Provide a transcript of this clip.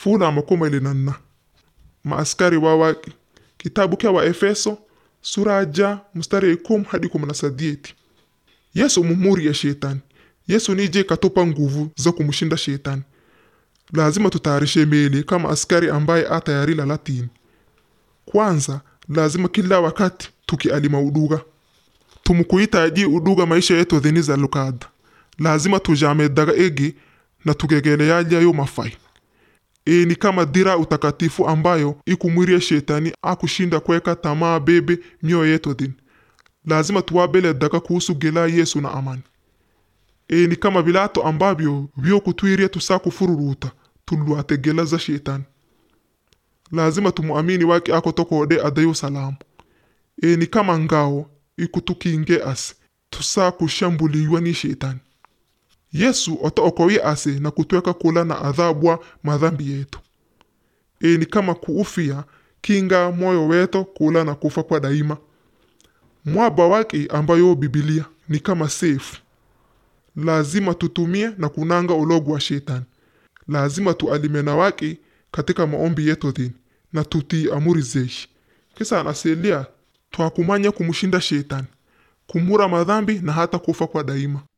fula makoma ilinanna maaskari wa waki kitabu kya wa efeso sura ya ja mstari ya ikum hadi kumi na sadieti yesu mumuri ya shetani yesu nije katupa nguvu za kumshinda shetani lazima tutayarishe meli kama askari ambaye atayarila latini kwanza lazima kila wakati tukialima uduga tumukuhitaji uduga maisha yetu dhini za lukada lazima tujame daga egi na tugegeleyaja yo mafai e ni kama dira utakatifu ambayo ikumwiria shetani akushinda kweka tamaa bebe mioyo yetu dhini lazima tuwabele daga kuhusu gela yesu na amani e ni kama vilato ambavyo vyokutwiria tusakufururuta tulwate gela za shetani lazima tumuamini wake ako tokode adayo salamu e ni kama ngao ikutukinge ase tusakushambuliwa ni shetani yesu otookowi ase na kutweka kula na adhabwa madhambi yetu e ni kama kuufia kinga moyo weto kula na kufa kwa daima mwaba wake ambayo bibilia ni kama sefu lazima tutumie na kunanga ulogu wa shetani lazima tualime na wake katika maombi yetu dhini na tutii amuri zeshi kisa anaselia twakumanya kumshinda shetani kumura madhambi na hata kufa kwa daima